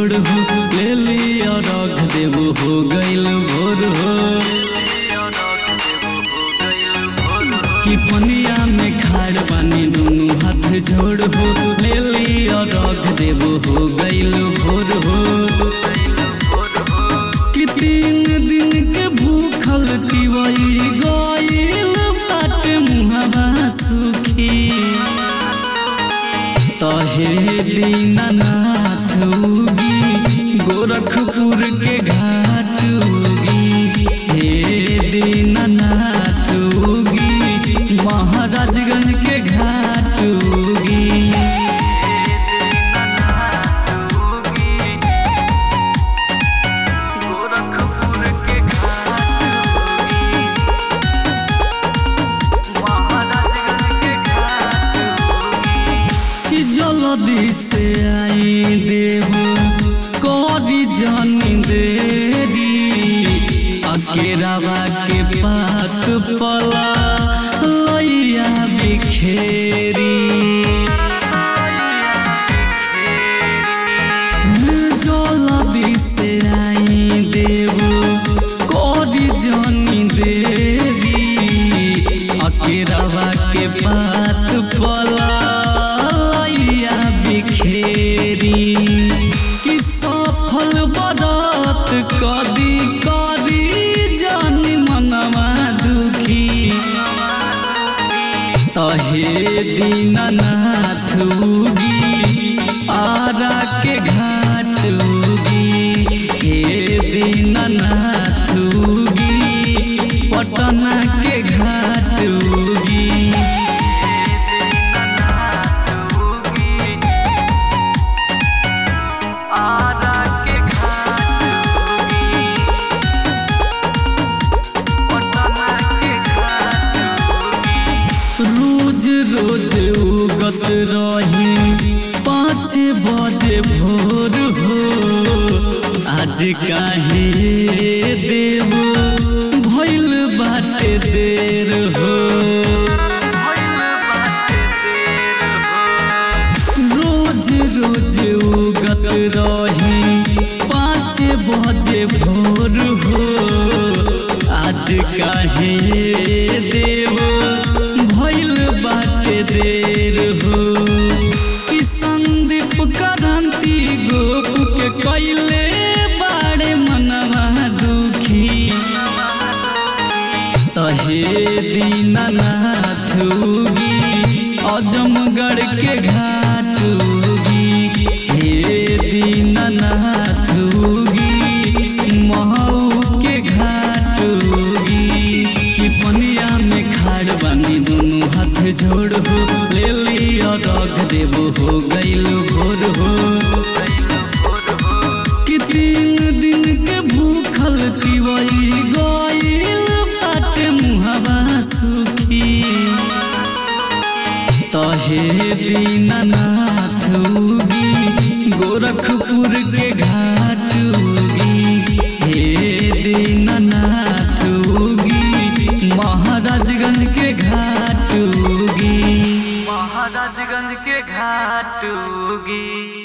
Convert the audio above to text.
झोड़ हो ले लिया रख देबो हो गइल भोर हो कि पनिया में खाड़ पानी दोनों हाथ जोड़ हो ले लिया रख देबो हो गइल भोर हो कि तीन दिन के भूखल तिवई गइल बाटे मुहबा सुखी तहे दीनानाथ उगी गोरखपुर के घाट उगी हे दीनानाथ उगी महाराजगंज के घाट उगी गोरखपुर के घाट उगी महाराजगंज के घाट उगी कि जल्दी से आई देव करी जानी देरी अकेरावा के पात पला लैया बिखेरी जल्दी से आई देव करी जानी देरी अकेरावा के पात पला लैया बिखेरी कि सफल बरत कदी करी जानी मनवा दुखी तहे दीनानाथ उगी आरा के घाट उगी हे दीनानाथ उगी पटना के घाट उगी आरा के घाट उगी पटना के घाट उगी रोज रोज उगत रही पाँच बजे भोर हो आज काहे देव भइल बाटे देर हो रोज रोज उगत रही पाँच बजे भोर हो आज काहे देव भइल बाटे देर हो कि संदीप क्रांति गोप के कैले बाड़े मनवा दुखी तहे दीनानाथ उगी अजमगढ़ के घाट उगी हे दीनानाथ उगी महू के घाट उगी कि पनिया में खाड़ बानी दोनों हाथ जोड़ हो ले लिया रख देबो हो गइल भोर हो कि तीन दिन के भूखल तिवई गइल बाटे मुहबा सुखी तहे दीनानाथ उगी गोरखपुर के घाट उगी हे दीनानाथ उगी महाराजगंज के घाट उगी महाराजगंज के घाट उगी